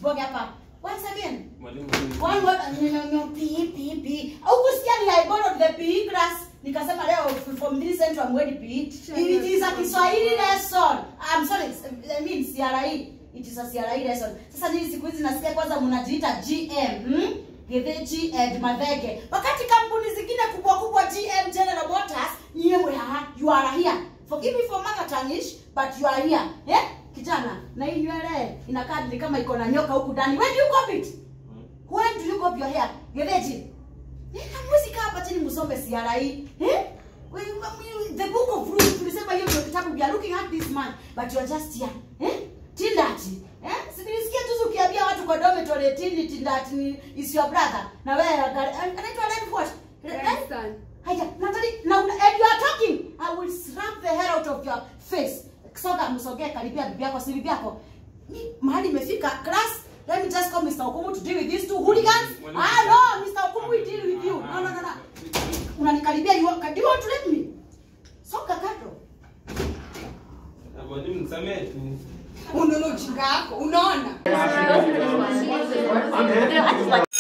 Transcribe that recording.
usiboge hapa. Once again. Mwalimu. One word no no no PE PE PE. Au kusikia ni I borrowed the PE class. Nikasema leo from this central I'm going PE. It is a Kiswahili lesson. I'm sorry, I mean CRE. It is a CRE lesson. Sasa nini siku hizi nasikia kwanza mnajiita GM. Hmm? Gethechi and Mathenge. Wakati kampuni zingine kubwa kubwa GM General Motors, nyewe ha, you are here. Forgive me for mother tongueish, but you are here. Eh? Kijana, na hii nywele inakaa ni kama iko na nyoka huku ndani. Where do you cop it? When do you go your hair? Gereji. Eh, hamwezi kaa hapa chini msome CRE. Eh? We- we- The book of rules tulisema hiyo ndio kitabu we are looking at this man but you are just here. Eh? Tindati. Eh? Sinisikia tu ukiambia watu kwa dormitory tindi tindati ni is your brother. Na wewe anaitwa Red what? Grandson. Haya, Natalie, now and you are talking. I will slap the hair out of your face. Soga msogee karibia bibi yako, si bibi yako. Mi mahali imefika class. Let me just call Mr. Okumu to deal with these two hooligans. Ah no, Mr. Okumu will deal with you. No, no, no, no. Unanikaribia you, want- do you want to let me? Soga kando. Mwalimu nisamehe tu. Unaona ujinga wako, unaona? I just like